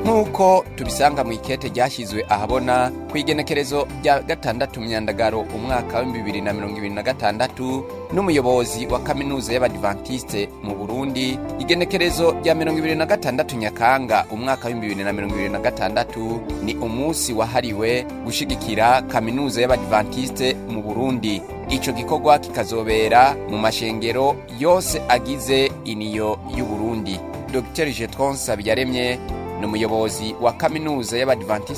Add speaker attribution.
Speaker 1: nk'uko tubisanga mu ikete ryashyizwe ahabona ku igenekerezo rya gatandatu myandagaro umwaka wa bibiri na mirongo ibiri na gatandatu n'umuyobozi wa kaminuza y'abadivantisite mu burundi igenekerezo rya mirongo ibiri na gatandatu nyakanga umwaka wa bibiri na mirongo ibiri na gatandatu ni umunsi wahariwe gushigikira kaminuza y'abadivantisite mu burundi ico gikorwa kikazobera mu mashengero yose agize iniyo y'uburundi dr jetron sabiyaremye ni umuyobozi wa kaminuza y'abadivantisite